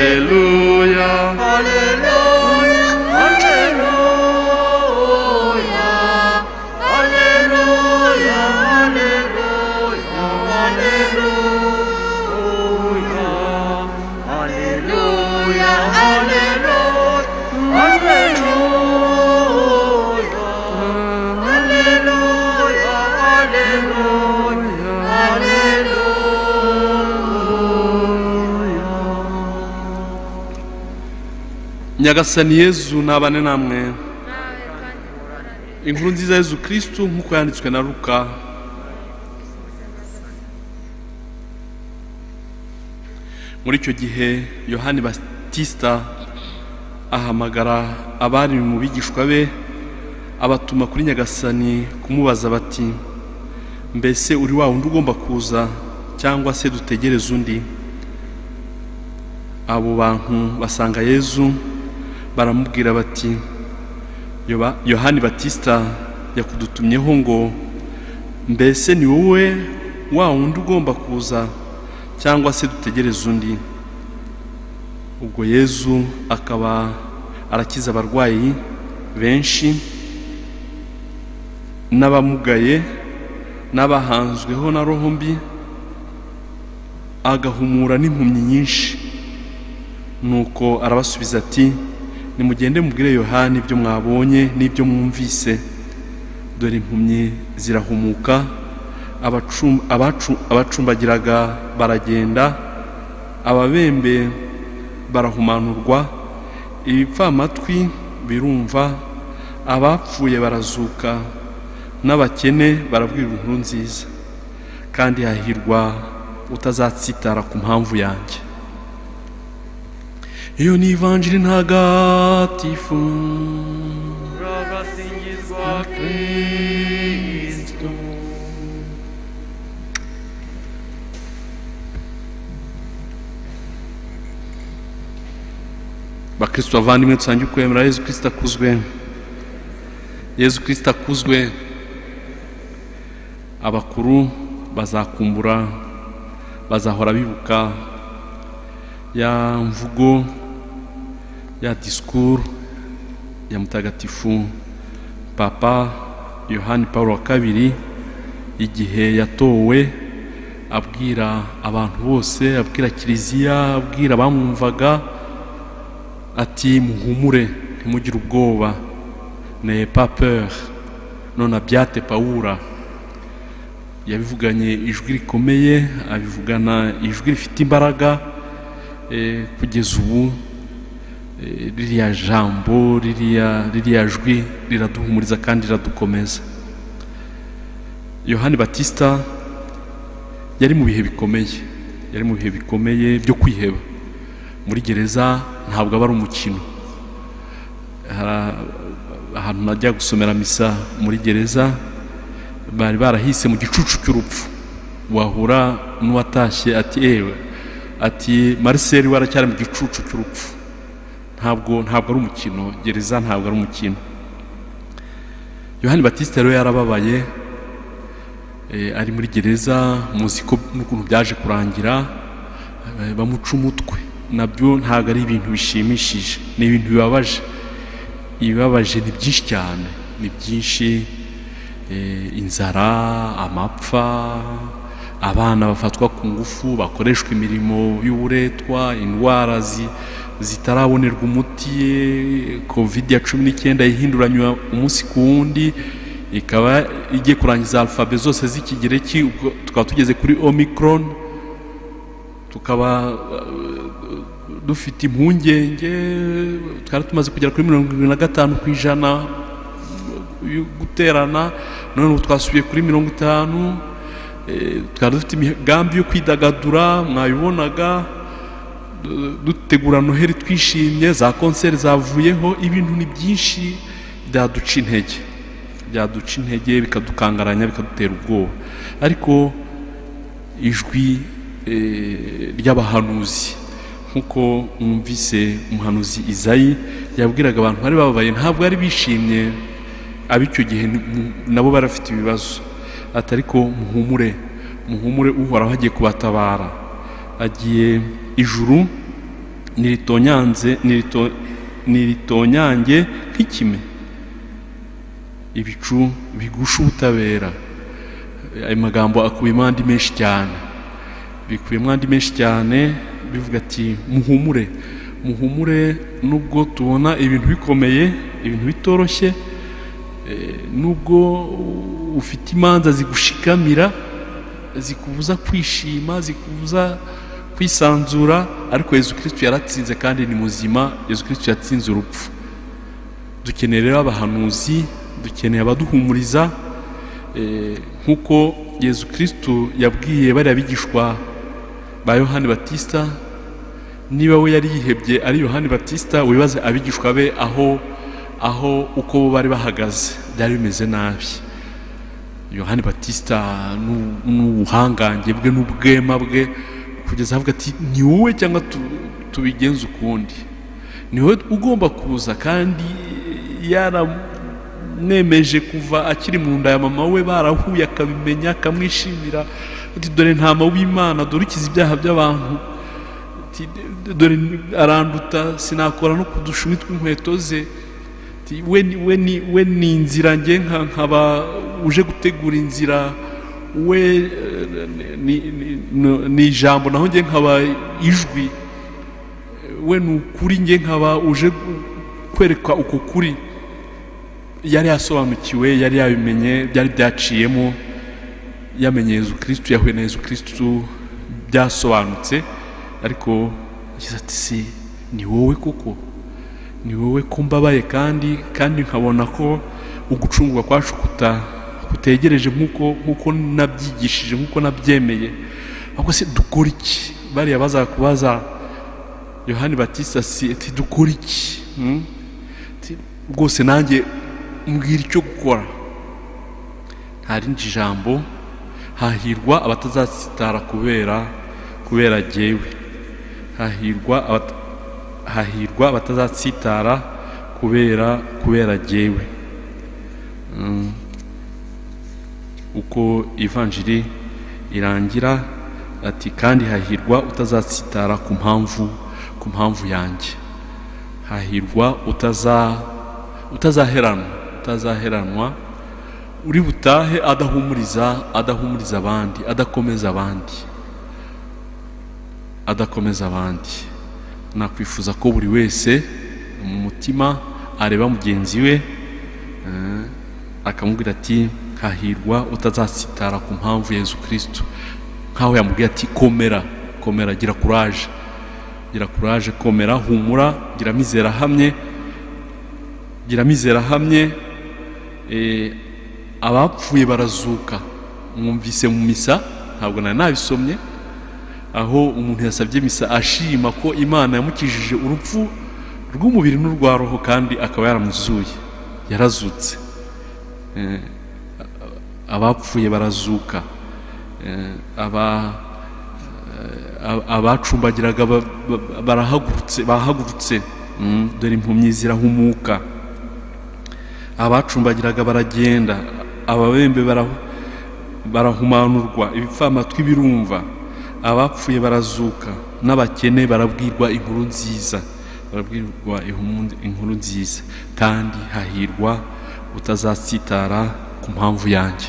Alleluia, Alleluia, Alleluia, Alleluia, Alleluia, Alleluia, Alleluia, Alleluia, Alleluia, Alleluia, Alleluia. nyagasani yezu nabane namwe nawe kandi mukorane inkuru nziza ya yezu kristu nk'uko yanditswe na luka muri icyo gihe yohani batisita ahamagara abari mu bigishwa be abatuma kuri nyagasani kumubaza bati mbese uri wa wundi ugomba kuza cyangwa se dutegereze undi abo bantu basanga yezu baramubwira bati Yoba- yohani batisita yakudutumyeho ngo mbese ni wowe wa wundi ugomba kuza cyangwa se dutegereze undi ubwo yezu akaba arakiza abarwayi benshi n'abamugaye n'abahanzweho na roho mbi agahumura n'impumyi nyinshi nuko arabasubiza ati nimugende mubwire yohani ibyo mwabonye n'ibyo mwumvise dore impumyi zirahumuka abacum- abacu- abacumbagiraga baragenda ababembe barahumanurwa ibipfamatwi birumva abapfuye barazuka n'abakene barabwira inkuru nziza kandi hahirwa utazatsitara ku mpamvu yanjye iyo ni ivanjiri ntagatifu Ragasingizwa Kristo. bakristo bavandimwe dusange ukwemera yezu kirisita akuzwe yezu kirisita akuzwe abakuru bazakumbura bazahora bibuka ya mvugo ya disikuru ya mutagatifu papa yohani paul wa kabiri igihe yatowe abwira abantu bose abwira kiliziya abwira abamwumvaga ati muhumure ntimugire ubwoba ne pas peur none abyate pawura yabivuganye ijwi rikomeye abivugana ijwi rifite imbaraga eh, kugeza ubu eh, ririya jambo ririya ririya jwi riraduhumuriza kandi riradukomeza yohani batista yari mu bihe bikomeye yari mu bihe bikomeye byo kwiheba muri gereza ntabwo aba ari umukino Hari- ahantu najya gusomera misa muri gereza bari barahise mu gicucu cy'urupfu wahura n'uwatashye ati ewe ati mariseli waracyari mu gicucu cy'urupfu ntabwo ntabwo ari umukino gereza ntabwo ari umukino yohani batiste rero yarababaye eh, ari muri gereza muzi ko n'ukuntu byaje kurangira Eh, bamuca umutwe nabyo ntabwo ari ibintu bishimishije ni ibintu bibabaje ibibabaje ni byinshi cyane ni byinshi eh, inzara amapfa abana bafatwa ku ngufu bakoreshwa imirimo y'uburetwa indwara zi- zitarabonerwa umuti eh, covid ya cumi n'icyenda ihinduranywa umunsi ku wundi ikaba igiye kurangiza alfabe zose z'ikigereki ubwo tukaba tugeze kuri omicron tukaba eh, dufite impungenge twari tumaze kugera kuri mirongo irindwi na gatanu ku ijana yo guterana none ubu twasubiye kuri mirongo itanu eh, twari dufite imigambi yo kwidagadura mwabibonaga du- dutegura noheli twishimye za konseri zavuyeho ibintu ni byinshi byaduca intege byaduca intege bikadukangaranya bikadutera ubwoba ariko ijwi eh, ry'abahanuzi nk'uko mwumvise umuhanuzi izayi yabwiraga abantu bari bababaye ntabwo bari bishimye ab'icyo gihe ni- mu- nabo barafite ibibazo ati ariko muhumure muhumure uhoraho agiye kubatabara agiye ijuru niritonyanze nirito- niritonyange nk'ikime ibicu bigusha ubutabera ayo magambo akubiyemo andi menshi cyane bikubiyemo andi menshi cyane bivuga ati muhumure muhumure nubwo tubona ibintu bikomeye ibintu bitoroshye eh, nubwo ufite imanza zigushikamira zikubuza kwishima zikubuza kwisanzura ariko yezu kirisitu yaratsinze kandi ni muzima yezu kirisitu yatsinze urupfu dukeneye rero abahanuzi dukeneye abaduhumuriza eh, nk'uko yezu kirisitu yabwiye bariya bigishwa ba yohani batisita niba we yari yihebye ari yohani batisita wibaze abigishwa be aho aho uko bo bari bahagaze byari bimeze nabi yohani batisita n'u- n'ubuhangange bwe n'ubwema bwe kugeza avuga ati ni wowe cyangwa tu- tubigenze ukundi ni wowe ugomba kuza kandi yaramwemeje kuva akiri mu nda ya mama we barahuye akabimenya akamwishimira ati dore ntama w'imana dore ukiza ibyaha by'abantu Ati, dore aranduta sinakora no ku dushumi tw'inkweto ze Ati, we ni- we ni- we ni inzira njye nka- nkaba uje gutegura inzira we eh, ni- ni- ni- ni ijambo naho njye nkaba ijwi we ni ukuri njye nkaba uje kwerekwa uko kuri yari yasobanukiwe yari yabimenye byari byaciyemo yamenye yezu kirisitu yahuye na yezu kirisitu byasobanutse ariko yagize ati se ni wowe koko ni wowe ko mbabaye kandi kandi nkabona ko ugucungurwa kwacu kuta kutegereje nk'uko nk'uko nabyigishije nk'uko nabyemeye ahubwo se dukora iki bariya bazaga kubaza yohani batista si ati dukora iki Hmm? Ati, rwose nanjye mbwira icyo gukora nta rindi jambo hahirwa abatazasitara kubera kubera jyewe hahirwa abata- hahirwa abatazasitara kubera kubera jyewe Mm. uko ivanjiri irangira ati kandi hahirwa utazasitara ku mpamvu ku mpamvu yanjye hahirwa utaza utazaheranwa utazaheranwa uri butahe adahumuriza adahumuriza abandi adakomeza abandi adakomeza abandi nakwifuza ko buri wese mu mutima areba mugenzi we eh, akamubwira ati hahirwa utazasitara ku mpamvu ya yezu kirisitu nk'aho yamubwiye ati komera komera gira kuraje gira kuraje komera humura gira amizero ahamye gira amizero ahamye eh, abapfuye barazuka mwumvise mu misa ntabwo nari nabisomye aho umuntu yasabye misa ashima ko imana yamukijije urupfu rw'umubiri n'urwa roho kandi akaba yaramuzuye yarazutse Eh, abapfuye barazuka Eh, aba- eh, abacumbagiraga ba- ba- barahagurutse bahagurutse Mm, dore impumyi zirahumuka abacumbagiraga baragenda ababembe bara- barahumanurwa ibipfamatwi birumva abapfuye barazuka n'abakene barabwirwa inkuru nziza barabwirwa ihumu- inkuru nziza kandi hahirwa utazasitara ku mpamvu yanjye